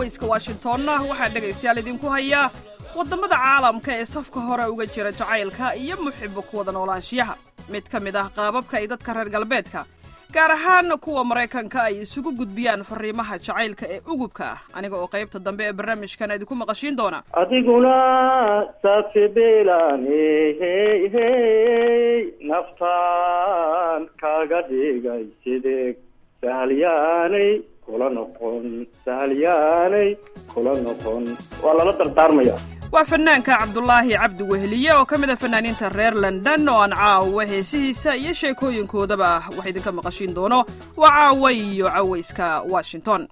cawayska washingtonna waxaa dhegaystayaal idinku hayaa waddamada caalamka ee safka hore uga jira jacaylka iyo muxibo ku wada noolaanshiyaha mid ka mid ah qaababka ay dadka reer galbeedka gaar ahaan kuwa maraykanka ay isugu gudbiyaan fariimaha jacaylka ee ugubka ah aniga oo qaybta dambe ee barnaamijkan idinku maqashiin doona adiguna safibilan hey hey naftaan kaaga dhigay sidee sahalyaanay kula noqon sahalyaanay kula noqon waa lala dardaarmaya waa fanaanka cabdulaahi cabdi weheliye oo ka mid a fanaaniinta reer london oo aan caawa heesihiisa iyo sheekooyinkoodaba wax idinka maqashiin doono waa caawa iyo cawayska washington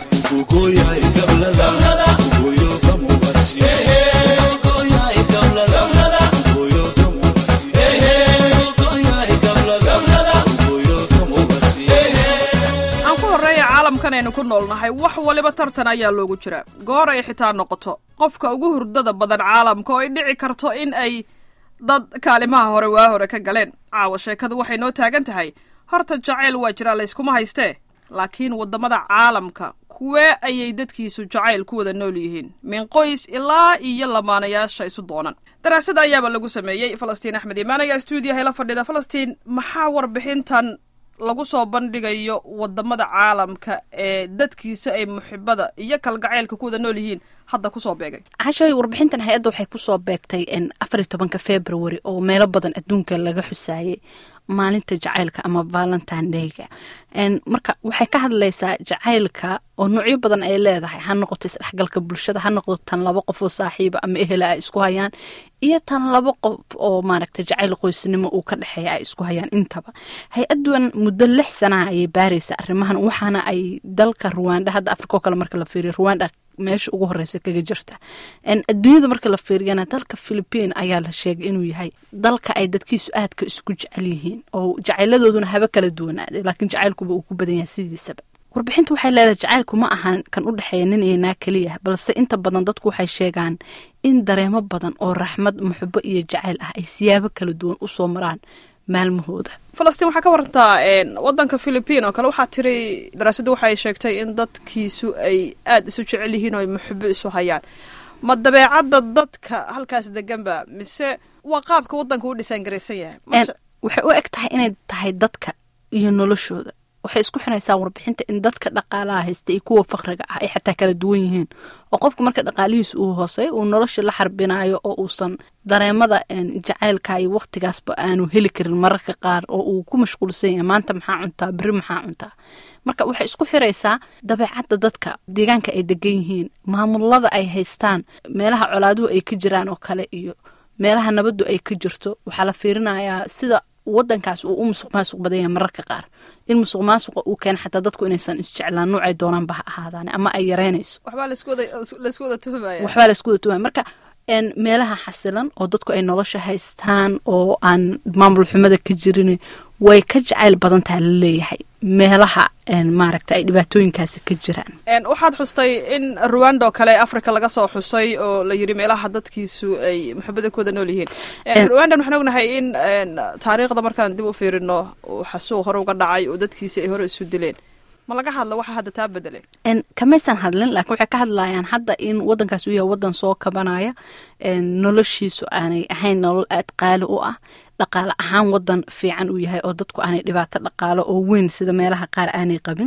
aan ku horreeya caalamkan aynu ku noolnahay wax waliba tartan ayaa loogu jira goor ay xitaa noqoto qofka ugu hurdada badan caalamka oo ay dhici karto in ay dad kaalimaha hore waa hore ka galeen caawa sheekadu waxay noo taagan tahay horta jacayl waa jiraa layskuma haystee laakiin waddamada caalamka kuwee ayay dadkiisu jacayl ku wada nool yihiin min qoys ilaa iyo lamaanayaasha isu doonan daraasada ayaaba lagu sameeyey falastiin axmed imaan ayaa stuudiyaha la fadhida falastiin maxaa warbixintan lagu soo bandhigayo waddamada caalamka ee dadkiisa ay muxibada iyo kalgacaylka ku wada nool yihiin hadda kusoo beegay cashay warbixintan hay-adda waxay kusoo beegtay afariy tobanka february oo meelo badan adduunka laga xusaayay maalinta jacaylka ama valentine dayga marka waxay ka hadlaysaa jacaylka oo noocyo badan ay leedahay ha noqoto isdhexgalka bulshada ha noqdo tan laba qof oo saaxiiba ama ehela ay isku hayaan iyo tan laba qof oo maaragta jacayl qoysnimo uu ka dhexeeya ay isku hayaan intaba hay-aduan muddo lix sanaha ayay baaraysa arrimahan waxaana ay dalka ruwanda hadda afrika oo kale marka la fiiriyo ruwanda meesha ugu horeysa kaga jirta adduunyada marka la fiiriyana dalka philipiin ayaa la sheegay inuu yahay dalka ay dadkiisu aadka isku jecel yihiin oo jacayladooduna haba kala duwanaaday laakiin jacaylkuba uu ku badan yahay sidiisaba warbixintu waxay leedahay jacaylku ma ahan kan u dhexeeya nin iyo naa keliya balse inta badan dadku waxay sheegaan in dareemo badan oo raxmad muxubo iyo jacayl ah ay siyaabo kala duwan usoo maraan maalmahooda falastiin waxaa ka warantaa waddanka philipiin oo kale waxaa tiri daraasaddu waxay sheegtay in dadkiisu ay aada isu jecel yihiin oo ay muxubo isu hayaan ma dabeecadda dadka halkaas deganba mise waa qaabka waddanka u dhisaan garaysan yahay waxay u eg tahay inay tahay dadka iyo noloshooda waxay isku xiraysaa warbixinta in dadka dhaqaalaha haysta iyo kuwa fakriga ah ay xataa kala duwan yihiin oo qofka marka dhaqaalihiisa uu hoosey uu nolosha la xarbinayo oo uusan dareemada jacaylka iyo waktigaasba aanu heli karin mararka qaar oo uu ku mashquulsan yahay maanta maxaa cuntaa beri maxaa cuntaa marka waxay isku xiraysaa dabeecadda dadka deegaanka ay degan yihiin maamulada ay haystaan meelaha colaaduhu ay ka jiraan oo kale iyo meelaha nabaddu ay ka jirto waxaa la fiirinayaa sida wadankaas uu u musuq maasuq badan yahay mararka qaar in musuq maasuqa uu keena xataa dadku inaysan isjeclaan nuucay doonaanba ha ahaadaan ama ay yareynayso waxbaa laysku wada tuhmaya waxbaa laysku wada tuhmaya marka meelaha xasilan oo dadku ay nolosha haystaan oo aan maamul xumada ka jirin way ka jacayl badan taha la leeyahay meelaha maaragta ay dhibaatooyinkaasi ka jiraan waxaad xustay in ruwanda oo kale africa laga soo xusay oo la yiri meelaha dadkiisu ay muxubada ku wada nool yihiin ruwandan waxaan ognahay in taariikhda markaan dib u fiirino xasuuq hore uga dhacay oo dadkiisi ay hore isu dileen ma laga hadla waxa hadda taa bedele kamaysan hadlin laakiin waxay ka hadlayaan hadda in wadankaas uu yahay wadan soo kabanaya noloshiisu aanay ahayn nolol aad qaali u ah dhaqaale ahaan wadan fiican uu yahay oo dadku aanay dhibaato dhaqaalo oo weyn sida meelaha qaar aanay qabin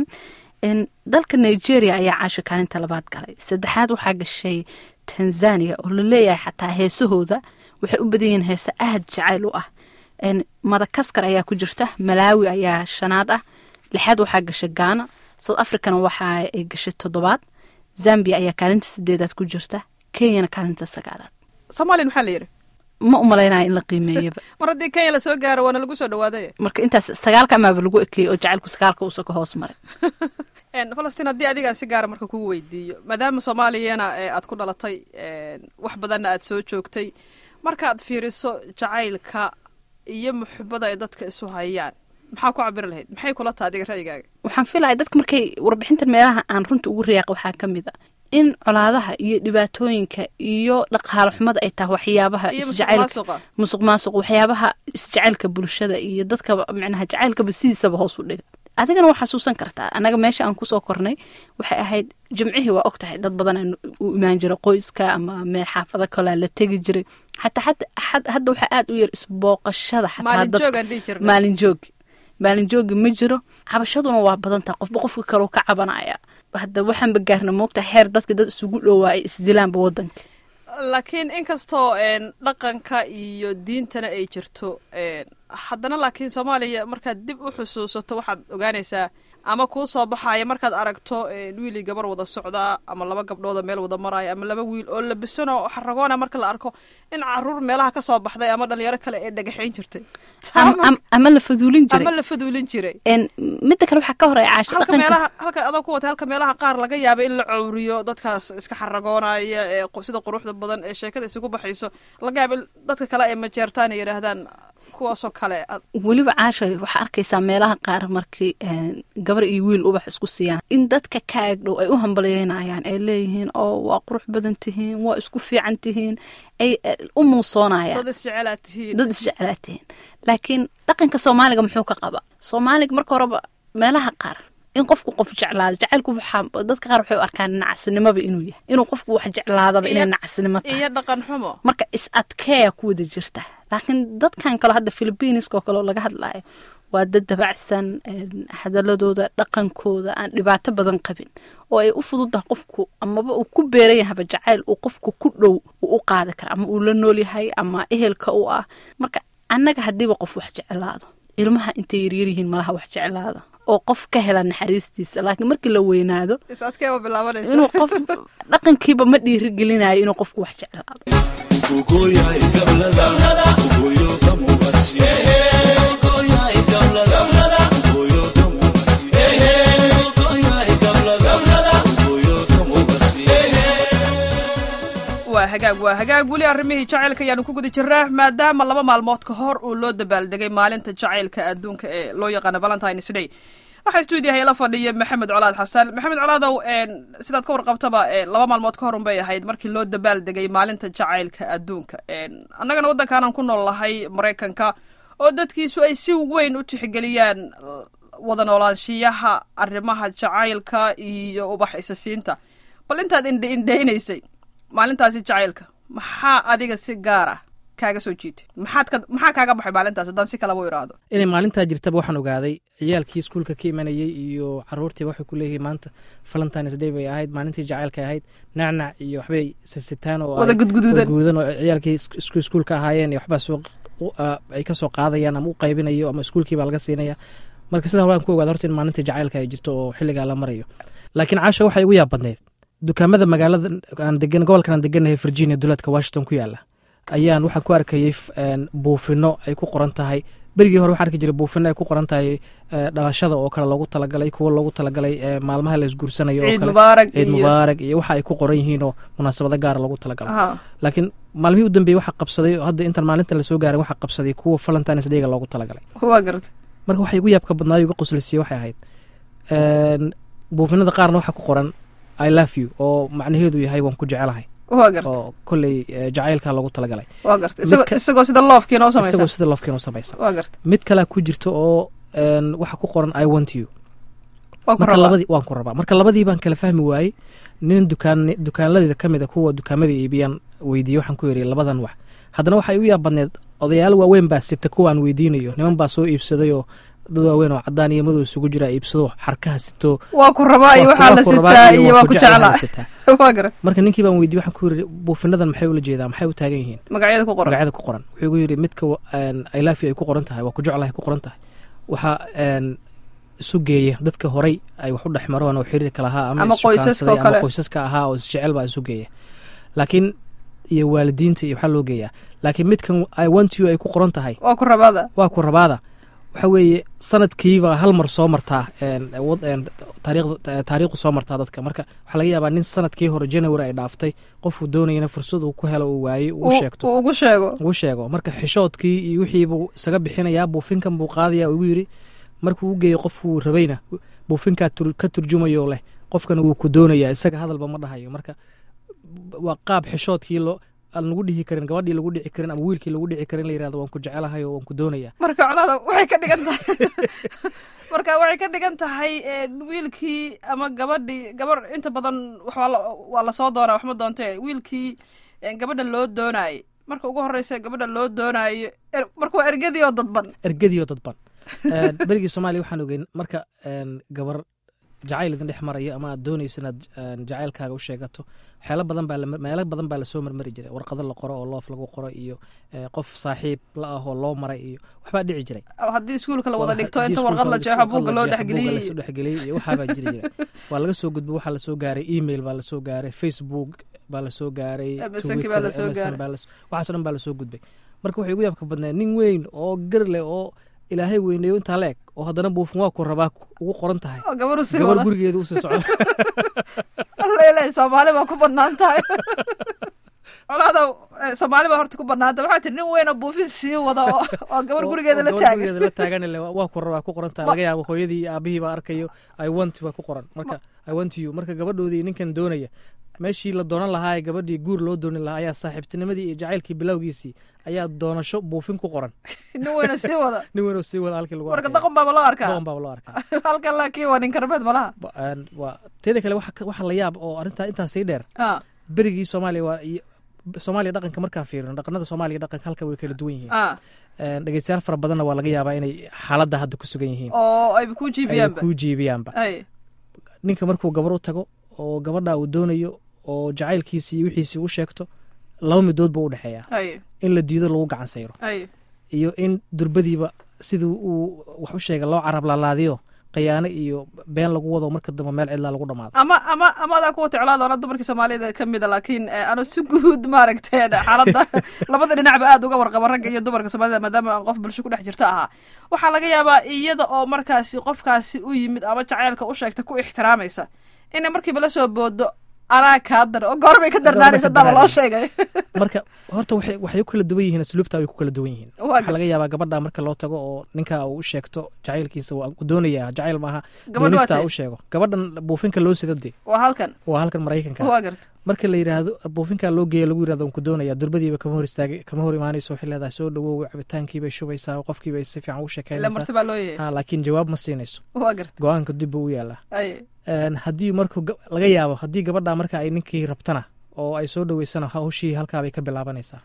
dalka nigeria ayaa caasha kaalinta labaad galay saddexaad waxaa gashay tanzania oo la leeyahay xataa heesahooda waxay u badan yihiin heese aad jacayl u ah madakaskar ayaa ku jirta malaawi ayaa shanaad ah lixaad waxaa gashay gaana south africana waxa ay gashay toddobaad zambia ayaa kaalinta sideedaad ku jirta kenyana kaalinta sagaalaad soomaaliya maxaa la yidhi ma u malaynaya in la qiimeeyaba mar haddii kenya lasoo gaaro waana lagu soo dhawaaday marka intaas sagaalka amaaba lagu ekeeyey oo jacaylku sagaalka uusa ka hoos maray falastiin haddii adigaan si gaara marka kugu weydiiyo maadaama soomaaliyana aad ku dhalatay wax badanna aad soo joogtay markaad fiiriso jacaylka iyo muxubada ay dadka isu hayaan maxaa ku cabiri lahayd maxay kula taha adiga ra'yigaaga waxaan filaya dadka markay warbixintan meelaha aan runta ugu riyaaq waxaa ka mid a in colaadaha iyo dhibaatooyinka iyo dhaqaalo xumada ay tahay waxyaabaha isjacaylka musuq maasuq waxyaabaha isjacaylka bulshada iyo dadka micnaha jacaylkaba sidiisaba hoos u dhiga adigana waa xasuusan kartaa anaga meesha aan kusoo kornay waxay ahayd jimcihii waa og tahay dad badan aan u imaan jiray qoyska ama mee xaafado kalea la tegi jiray xataa hadda waxaa aad u yar isbooqashada xataa dad maalin joogi maalin joogi ma jiro cabashaduna waa badan tahay qofba qofka kaleu ka cabanaya hadda waxaanba gaarna moogta heer dadka dad isugu dhowaa ay isdilaanba wadanka laakiin inkastoo dhaqanka iyo diintana ay jirto haddana laakiin soomaaliya markaad dib u xusuusato waxaad ogaanaysaa ama kuu soo baxaya markaad aragto wiilii gabar wada socdaa ama laba gabdhooda meel wada maraya ama laba wiil oo labisano xaragoona marka la arko in caruur meelaha ka soo baxday ama dhalinyaro kale ee dhagaxayn jirtay ama la faduulin jiray ama la faduulin jiray midda kale waxaa ka horeya caasho halka meelaha halka adoo ku watay halka meelaha qaar laga yaaba in la cowriyo dadkaas iska xaragoonaya ee sida quruxda badan ee sheekada isugu baxayso laga yaaba in dadka kale ay majeertaan ay yidhaahdaan kuwaasoo kale weliba caasha waxaa arkaysaa meelaha qaar markii gabar iyo wiil ubax isku siiyaan in dadka ka agdhow ay u hambalyeynayaan ay leeyihiin oo waa qurux badan tihiin waa isku fiican tihiin ay u muusoonayaan dad isjecelaad tihiin dad isjecelaad tihiin laakiin dhaqanka soomaaliga muxuu ka qaba soomaaliga marka horeba meelaha qaar in qofku qof jeclaado jacaylku waxaa dadka qaar waxay u arkaan nacasnimoba inuu yahay inuu qofku wax jeclaadaba inay nacasnimo tahay iyo dhaqan xumo marka is adkeeya ku wada jirta laakiin dadkan kale hadda philibiiniska oo kale oo laga hadlayo waa dad dabacsan hadaladooda dhaqankooda aan dhibaato badan qabin oo ay u fududahay qofku amaba uu ku beeran yahaba jacayl uu qofku ku dhow uu u qaadi kara ama uu la nool yahay ama ehelka u ah marka annaga haddiiba qof wax jeclaado ilmaha intay yaryaryihiin malaha wax jeclaada oo qof ka hela naxariistiisa laakiin markii la weynaado inuu qof dhaqankiiba ma dhiirigelinayo inuu qofku wax jeclaado waa hagaag waa hagaag weli arrimihii jacaylka ayaanu ku guda jirnaa maadaama laba maalmood ka hor uu loo dabaaldegay maalinta jacaylka adduunka ee loo yaqaano valentines day waxaa stuudiyaha ila fadhiya maxamed colaad xasan maxamed colaadow sidaad ka warqabtaba laba maalmood ka hor unbay ahayd markii loo dabaaldegay maalinta jacaylka adduunka annagana waddankaanan ku nool lahay maraykanka oo dadkiisu ay si weyn u tixgeliyaan wada noolaanshiyaha arrimaha jacaylka iyo ubax isasiinta bal intaad indhe indheynaysay maalintaasi jacaylka maxaa adiga si gaar ah kaaga soo jiitay maxaad ka maxaa kaaga baxay maalintaas haddaan si kalaba u idhaahdo inay maalintaa jirtaba waxaan ogaaday ciyaalkii iskuulka ka imanayey iyo caruurtii waxay ku leeyihiin maanta valentines day bay ahayd maalintii jacaylka ahayd nacnac iyo waxbay sisitaan oo wada gudguduudan guudan oo ciyaalkii isku iskuulka ahaayeen iyo waxbaa soo ay ka soo qaadayaan ama u qaybinayo ama iskuulkii baa laga siinaya marka sidaa horaan ku ogaada horta in maalintii jacaylka ay jirto oo xilligaa la marayo laakiin caasha waxay igu yaab badneyd dukaamada magaalada aan degan gobolkan aan deganahay virginia duleedka washington ku yaala ayaan waxaan ku arkayey buufino ay ku qoran tahay berigii hore waxaan arki jiray buufino ay ku qoran tahay dhalashada oo kale loogu talagalay kuwo loogu talagalay maalmaha la isguursanayo oo kale ciid mubaarak iyo waxa ay ku qoran yihiin oo munaasabado gaara loogu talagalay laakiin maalmihii u dambeeyey waxaa qabsaday hadda intaan maalinta lasoo gaarin waxaa qabsaday kuwa valentines dayga loogu talagalay marka waxay igu yaabka badnaayo iga qoslisiye waxay ahayd buufinada qaarna waxaa ku qoran i love you oo macnaheedu yahay waan ku jecelahay oo kolley jacaylka loogu talagalay isagoo sida loofkiina isagoo sida loofkiina u samaysan mid kalea ku jirta oo waxaa ku qoran i want you marka labadii waan ku rabaa marka labadii baan kala fahmi waayey nin dukaan dukaanladeeda ka mid a kuwa dukaamada iibiyaan weydiiyey waxaan ku yidhi labadan wax haddana waxay u yaab badneed odayaal waaweyn baa sita kuwa aan weydiinayo niman baa soo iibsaday oo dad waaweyn oo cadaan iyo madow isugu jira iibsado xarkaha sito waa ku rabaa iyo waxaa la sitaa iyo waa ku jeclaa marka ninkii baan weydiye waxaan ku yidhi buufinadan maxay ula jeedaa maxay u taagan yihiin magacyada ku qoran magacyada ku qoran wuxuu igu yidhi midka ilaafi ay ku qoran tahay waa ku jeclahay ku qoran tahay waxaa isu geeya dadka horay ay wax u dhex maraan oo xiriirka lahaa ama issukaansaday ama qoysaska ahaa oo isjecel baa isu geeya laakiin iyo waalidiinta iyo waxaa loo geeyaa laakiin midkan i want you ay ku qoran tahay waa ku rabaada waa ku rabaada waxa weeye sanadkiiba hal mar soo martaa taariikhdu soo martaa dadka marka waxaa laga yaabaa nin sanadkii hore january ay dhaaftay qofuu doonayana fursad uu ku helo uu waayey uu sheegto ugu sheego ugu sheego marka xishoodkii iyo wixiibuu isaga bixinayaa buufinkan buu qaadaya ugu yidhi markuu u geeyo qofkuu rabayna buufinkaa ka turjumayo leh qofkana wuu ku doonayaa isaga hadalba ma dhahayo marka waa qaab xishoodkii loo aan lagu dhihi karin gabadhii lagu dhici karin ama wiilkii lagu dhici karin la yirahdo waan ku jecelahay oo waan ku doonayaa marka colaada waxay ka dhigan tahay marka waxay ka dhigan tahay wiilkii ama gabadhii gabar inta badan waxaa la waa lasoo doonaa waxma doontee wiilkii gabadha loo doonaayo marka ugu horeysa gabadha loo doonaayo marka waa ergadii oo dadban ergadii oo dadban berigii soomaaliya waxaan ogeyn marka gabar jacayl idin dhex marayo ama aad doonaysa inaad jacaylkaaga u sheegato waxyaalo badan baa meelo badan baa lasoo marmari jiray warqado la qoro oo loof lagu qoro iyo qof saaxiib la ah oo loo maray iyo waxbaa dhici jiray haddii iskuulka la wada dhigto inta warqad la jeexo buugga loo dhexgeliyey lasoo dhexgeliyey iyo waxaabaa jiri jiray waa laga soo gudbo waxaa lasoo gaaray email baa lasoo gaaray facebook baa lasoo gaaray waxaaso dhan baa lasoo gudbay marka waxay ugu yaabka badnayd nin weyn oo gar leh oo ilaahay weyneeyo intaa la eg oo haddana buufin waa ku rabaa ugu qoran tahay gabar gurigeeda usii socda alele soomaali baa ku banaan tahay colaada soomaali baa horta ku banaanta waxaa tiri nin weyn oo buufin sii wada oo gabar gurigeeda la taagan gurigeeda la taagan waa ku rabaa ku qoran tahay laga yaabo hooyadii iyo aabihii baa arkayo i want baa ku qoran marka i want you marka gabadhoodii ninkan doonaya meeshii la doonan lahaa ee gabadhii guur loo doonin lahaa ayaa saaxiibtinimadii iyo jacaylkii bilowgiisii ayaa doonasho buufin ku qoran nin weyna sii wada nin weynoo sii wada halkii lagu marka daqon baaba loo arkaa daqon baaba loo arkaa halkan laakiin waa nin karmeed malaha waa teeda kale waxa la yaab oo arrintaa intaa sii dheer berigii soomaaliya waa soomaaliya dhaqanka markaan fiirino dhaqanada soomaaliya dhaqanka halka way kala duwan yihiin dhegeystayaal fara badanna waa laga yaabaa inay xaaladda hadda ku sugan yihiin oo ay ku jiibiyaanba ku jiibiyaanba ninka markuu gabar u tago oo gabadha uu doonayo oo jacaylkiisii iyo wixiisii u sheegto laba midood buu u dhexeeyaa in la diido lagu gacan sayro iyo in durbadiiba sidii uu wax u sheega loo carab laalaadiyo khiyaano iyo been lagu wado marka dambe meel cidlaa lagu dhamaado ama ama ama adaa kuwa ticlaadona dumarkii soomaaliyada ka mida laakiin ano si guud maaragtay xaaladda labada dhinacba aad uga warqaba ragga iyo dumarka soomaalida maadaama aan qof bulsho ku dhex jirta ahaa waxaa laga yaabaa iyada oo markaasi qofkaasi u yimid ama jacaylka u sheegta ku ixtiraamaysa inay markiiba la soo boodo anaa kaa dar oo goorbay ka darnaanaysa daba loo sheegay marka horta waxay waxay u kala duwan yihiin asluubta way ku kala duwan yihiin waxaa laga yaabaa gabadha marka loo tago oo ninka uu u sheegto jacaylkiisa waa doonaya jacayl maaha doonista u sheego gabadhan buufinka loo sida dee waa halkan waa halkan maraykanka waa garta marka la yidhaahdo buufinkaa loo geeya lagu yirahdo ku doonaya durbadiiba kama hor istaagay kama hor imaanayso waxay leedahay soo dhawow cabitaankiibay shubaysaa qofkiibay si fiican u sheekaynaysaa laakiin jawaab ma siinayso waa garta go-aanka dib buu u yaalaa haddii marku laga yaabo haddii gabadha marka ay ninkii rabtana oo ay soo dhaweysana hawshii halkaabay ka bilaabanaysaa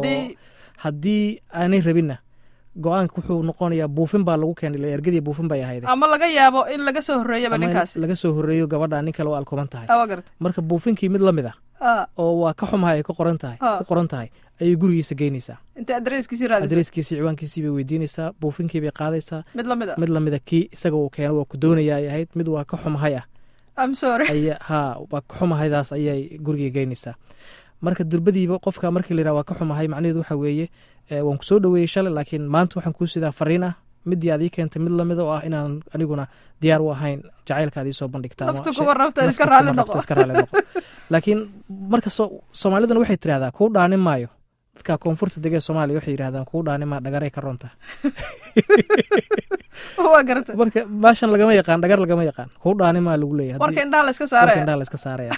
haddii aanay rabinna go-aanka wuxuu noqonayaa buufin baa lagu keenay ergadii buufin bay ahayd ama laga yaabo in laga soo horreeyaba ninkaas laga soo horreeyo gabadha nin kale oo alkuman tahay waa garta marka buufinkii mid lamid ah oo waa ka xumahay ay ku qoran tahay ku qoran tahay ayay gurigiisa geynaysaa inta adreeskiisii raadisa adreeskiisii ciwaankiisii bay weydiinaysaa buufinkii bay qaadaysaa mid lamid a mid lamid a kii isaga uu keeno waa ku doonaya ay ahayd mid waa ka xumahay ah aya ha waa ka xumahaydaas ayay guriga geynaysaa marka durbadiiba qofka markii layidhaha waa ka xumahay macnaheedu waxa weeye waan ku soo dhaweeyey shalay laakiin maanta waxaan kuu sidaa fariin ah middii aad ii keentay mid lamid oo ah inaan aniguna diyaar u ahayn jacaylkaad ii soo bandhigtaiska raalli noqo laakiin marka soomaalidana waxay tirahdaa kuu dhaanin maayo dadka koonfurta degee soomaaliya waxay yidhahdaan kuu dhaanin maa dhagaray ka ronta marka baashan lagama yaqaan dhagar lagama yaqaan kuu dhaanin maa lagu leeyahay warka indhaha la iska saaraya indhaha la iska saaraya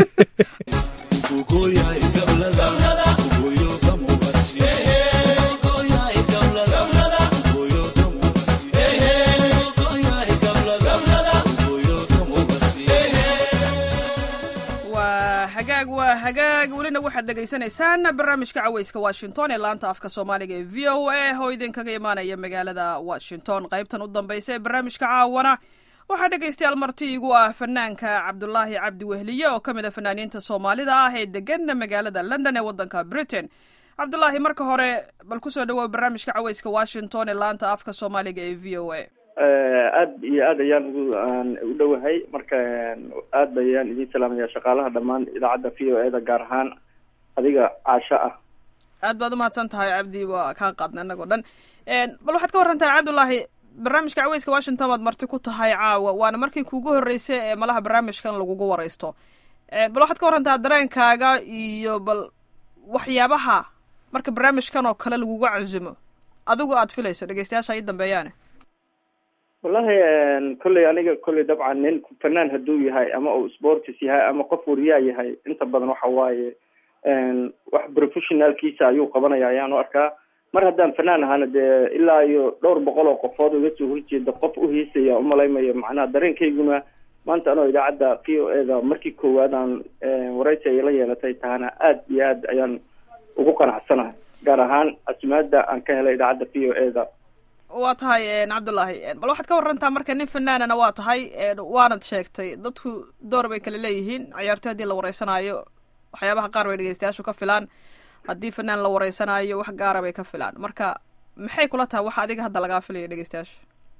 hagaag waa hagaag welina waxaad dhegaysanaysaan barnaamijka caweyska washington ee laanta afka soomaaliga ee v o a oo idinkaga imaanaya magaalada washington qaybtan u dambaysa ee barnaamijka caawana waxaa dhegaystayaal marti igu ah fanaanka cabdulaahi cabdi wehliye oo ka mid a fanaaniinta soomaalida ah ee degan magaalada london ee waddanka britain cabdulaahi marka hore bal kusoo dhawow barnaamijka caweyska washington ee laanta afka soomaaliga ee v o a aad iyo aad ayaan ugu u dhowahay marka aad bayaan idin salaamaya shaqaalaha dhammaan idaacadda v o e da gaar ahaan adiga caasho ah aad baad umahadsan tahay cabdi waa kaa qaadna inagoo dhan bal waxaad ka warantahay cabdullaahi barnaamijka caweyska washington baad marti ku tahay caawa waana markii kuugu horreysay ee malaha barnaamijkan lagugu wareysto bal waxaad ka warantaa dareenkaaga iyo bal waxyaabaha marka barnaamijkan oo kale lagugu casumo adigu aad filayso dhegeystayaasha ii dambeeyaane wallahi kolley aniga kolley dabcan nin fanaan hadduu yahay ama uu sportis yahay ama qof wariyaa yahay inta badan waxa waaye wax professionalkiisa ayuu qabanaya ayaan u arkaa mar haddaan fanaan ahaana dee ilaa iyo dhowr boqol oo qofood uga soo horjeeda qof u hiisaya umalaymayo macnaha dareenkayguna maanta anoo idaacadda v o e da markii koowaad aan waraysi ay la yeelatay tahana aada iyo aad ayaan ugu qanacsanahay gaar ahaan asmaada aan ka helay idaacadda v o e da waa tahay cabdullaahi bal waxaad ka warantaa marka nin fanaanana waa tahay waanad sheegtay dadku door bay kale leeyihiin ciyaartoy haddii la wareysanaayo waxyaabaha qaar bay dhegeystayaashu ka filaan haddii fanaan la wareysanaayo wax gaara bay ka filaan marka maxay kula tahay waxa adiga hadda lagaa filaya dhegeystayaasha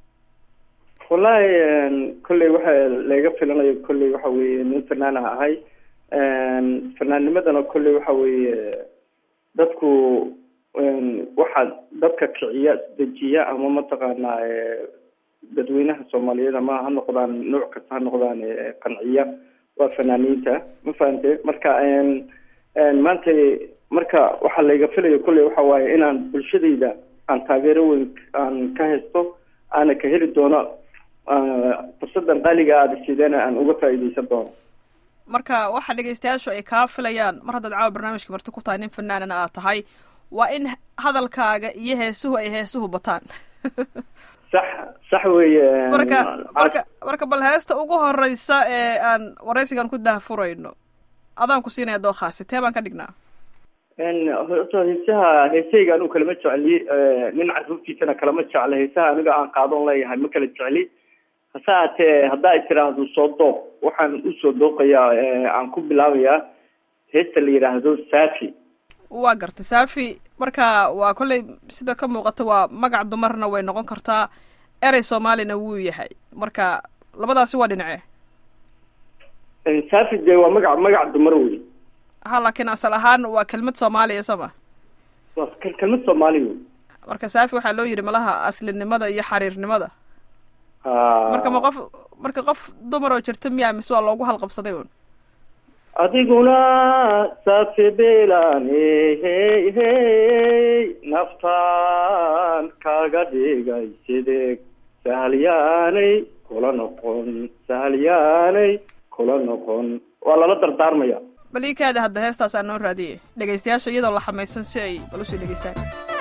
wallahi kolley waxa laga filanayo kolley waxa weeye nin fanaan ah ahay fanaannimadana kolley waxa weeye dadku waxaa dadka kiciya dejiya ama mataqaanaa dadweynaha soomaaliyeed ama ha noqdaan nooc kasta ha noqdaan qanciya waa fanaaniinta ma fahante marka maanta marka waxaa layga filayo kolley waxa waaye inaan bulshadayda aan taageero weyn aan ka haysto aana ka heli doono fursadan qaaliga aada sideen aan uga faa'iideysan doono marka waxa dhegeystayaashu ay kaa filayaan mar haddaad caawa barnaamijka marti ku tahay nin fanaanana aad tahay waa in hadalkaaga iyo heesuhu ay heesuhu bataan sax sax weeye marka marka marka bal heesta ugu horeysa ee aan waraysigan ku dahfurayno adaan ku siinaya dookhaasi tee baan ka dhignaa horta heesaha heesahayga anigu kalama jecli nin carruurtiisana kalama jecla heesaha aniga aan qaadon leeyahay ma kala jecli hase haatee haddaa i tiraahdo soo dooq waxaan usoo dooqayaa aan ku bilaabayaa heesta la yidhaahdo safi waa garta safi marka waa kolley sida ka muuqata waa magac dumarna way noqon kartaa erey soomaalina wuu yahay marka labadaasi waa dhinace safi dee waa magac magac dumar wey ha laakiin asal ahaan waa kelmad soomaaliya soo ma waa kelmad soomaali wey marka safi waxaa loo yidhi malaha aslinimada iyo xariirnimada marka ma qof marka qof dumar oo jirta miyaa mise waa loogu halqabsaday un adiguna safi belane hey hey naftaan kaaga dhigay sidee sahalyaanay kula noqon sahalyaanay kula noqon waa lala dardaarmaya bal ii kaada hadda heestaas aan noo raadiyey dhegeystayaasha iyadoo la xamaysan si ay bal usii dhegeystaan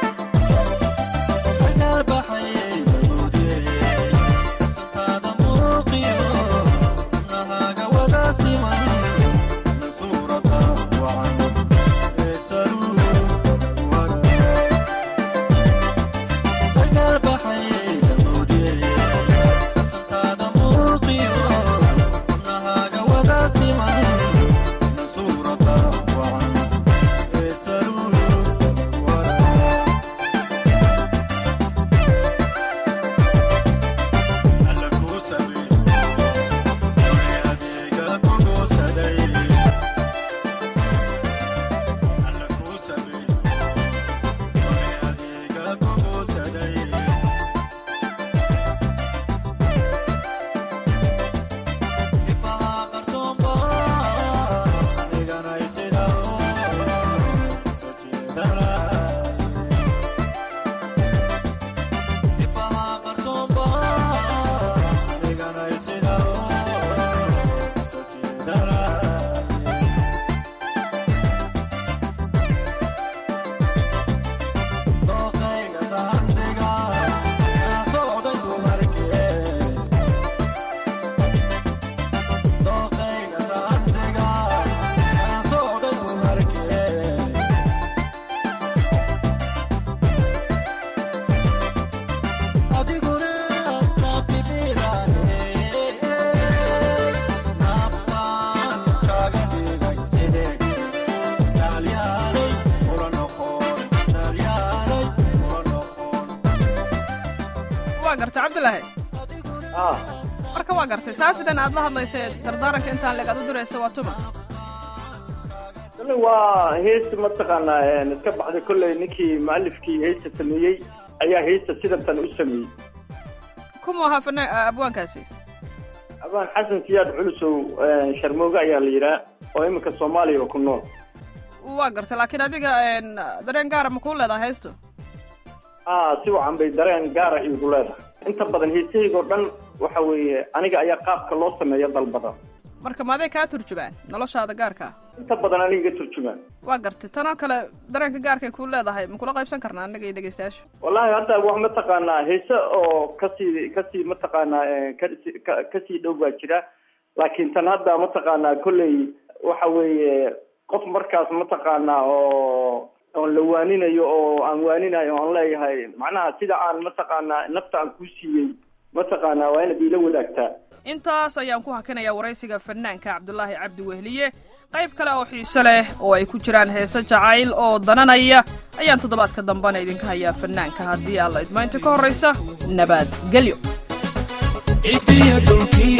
garta cabdilaahi marka waa gartay saafidan aad la hadlaysa dardaaranka intaan leeg aad u diraysa waa tuma kolley waa heesta mataqaanaa iska baxday kolley ninkii mualifkii heesta sameeyey ayaa heesta sidantan u sameeyey kumu ahaa fana abwaankaasi abaan xasan siyaad culusow sharmooge ayaa la yidhaha oo iminka soomaaliya ku nool waa gartay laakiin adiga dareen gaara ma kuu leedaha heestu a si wacan bay dareen gaara iigu leedahay inta badan heesahaygoo dhan waxa weeye aniga ayaa qaabka loo sameeyo dalbada marka maaday kaa turjumaan noloshaada gaarka ah inta badan aniga turjumaan waa gartay tanoo kale dareenka gaarkay kuu leedahay ma kula qaybsan karnaa annaga iyo dhegeystayaasha wallahi hadda wax mataqaanaa heese oo kasii kasii mataqaanaa kasi ka- kasii dhow baa jira laakiin tan hadda mataqaanaa kolley waxa weeye qof markaas mataqaanaa oo oon la waaninayo oo aan waaninayo oon leeyahay macnaha sida aan mataqaanaa nafta aan kuu siiyey mataqaanaa waa inaad iila wadaagtaa intaas ayaan ku hakinayaa waraysiga fanaanka cabdulaahi cabdi wehliye qayb kale oo xiise leh oo ay ku jiraan heese jacayl oo dananaya ayaan toddobaadka dambena idinka hayaa fanaanka haddii alla idmaynta ka horraysa nabadgelyo cidiya dhulkii